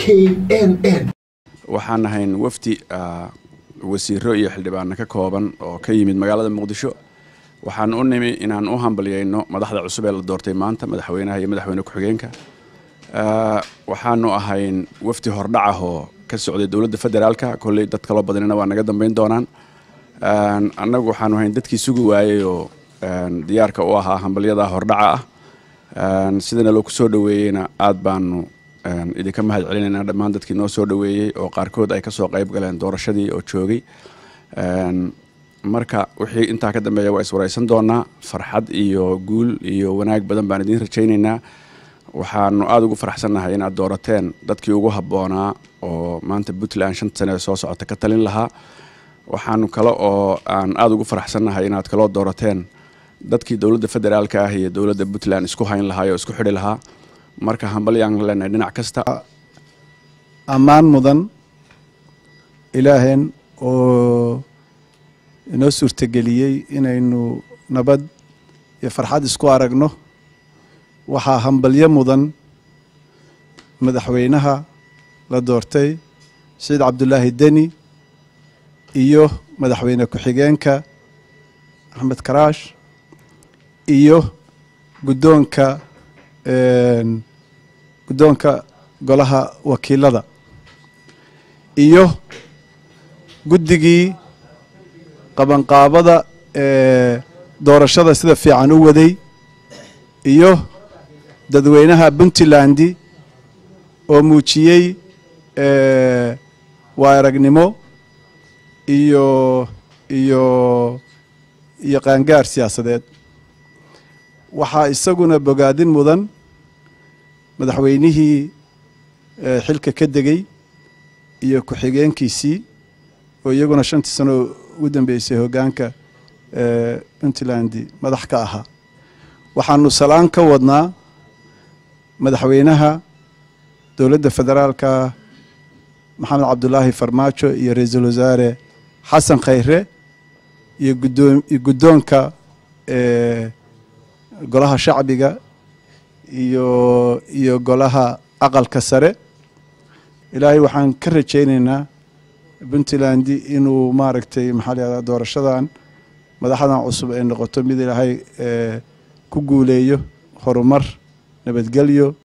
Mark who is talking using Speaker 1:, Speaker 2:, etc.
Speaker 1: n n
Speaker 2: waxaan ahayn wafdi wasiiro iyo xildhibaano ka kooban oo ka yimid magaalada muqdisho waxaan u nimi inaan u hambalyayno madaxda cusub ee la doortay maanta madaxweynaha iyo madaxweyne ku-xigeenka waxaanu ahayn wafdi hordhac ah oo ka socday dowladda federaalka kolley dad kaloo badanina waa naga dambeyn doonaan annagu waxaanu ahayn dadkii sugi waayey oo diyaarka u ahaa hambalyada hordhaca ah sidana loo ku soo dhoweeyeyna aad baanu idinka mahad celinayna dhammaan dadkii noo soo dhoweeyey oo qaarkood ay kasoo qayb galeen doorashadii oo joogay marka wixii intaa ka dambeeya waa iswaraysan doonaa farxad iyo guul iyo wanaag badan baan idiin rajaynaynaa waxaanu aada ugu faraxsannahay inaad doorateen dadkii ugu habboonaa oo maanta puntland shanta sane ee soo socota ka talin lahaa waxaanu kale oo aan aada ugu faraxsannahay inaad kaloo doorateen dadkii dowladda federaalka ah iyo dowladda puntland isku hayn lahaa oo isku xidhi lahaa marka hambalyaan leenahay dhinac kasta
Speaker 3: ammaan mudan ilaaheen oo inoo suurtageliyey inaynu nabad iyo farxad isku aragno waxaa hambalyo mudan madaxweynaha la doortay saciid cabdulaahi deni iyo madaxweyne ku-xigeenka axmed karaash iyo guddoonka guddoonka golaha wakiilada iyo guddigii qabanqaabada ee doorashada sida fiican u waday iyo dadweynaha puntlandi oo muujiyey waa aragnimo iyo iyo iyo qaangaar siyaasadeed waxaa isaguna bogaadin mudan madaxweynihii xilka ka degey iyo ku-xigeenkiisii oo iyaguna shantii sano ugu dambeysay hoggaanka puntland madax ka ahaa waxaanu salaan ka wadnaa madaxweynaha dowladda federaalka maxamed cabdulaahi farmaajo iyo ra-iisul wasaare xasan khayre iyo gudoom iyo guddoonka golaha shacbiga iyo iyo golaha aqalka sare ilaahay waxaan ka rajaynaynaa puntland inuu maaragtay maxaa la yahdaa doorashadan madaxdan cusub ay noqoto mid ilaahay ku guuleeyo horumar nabadgelyo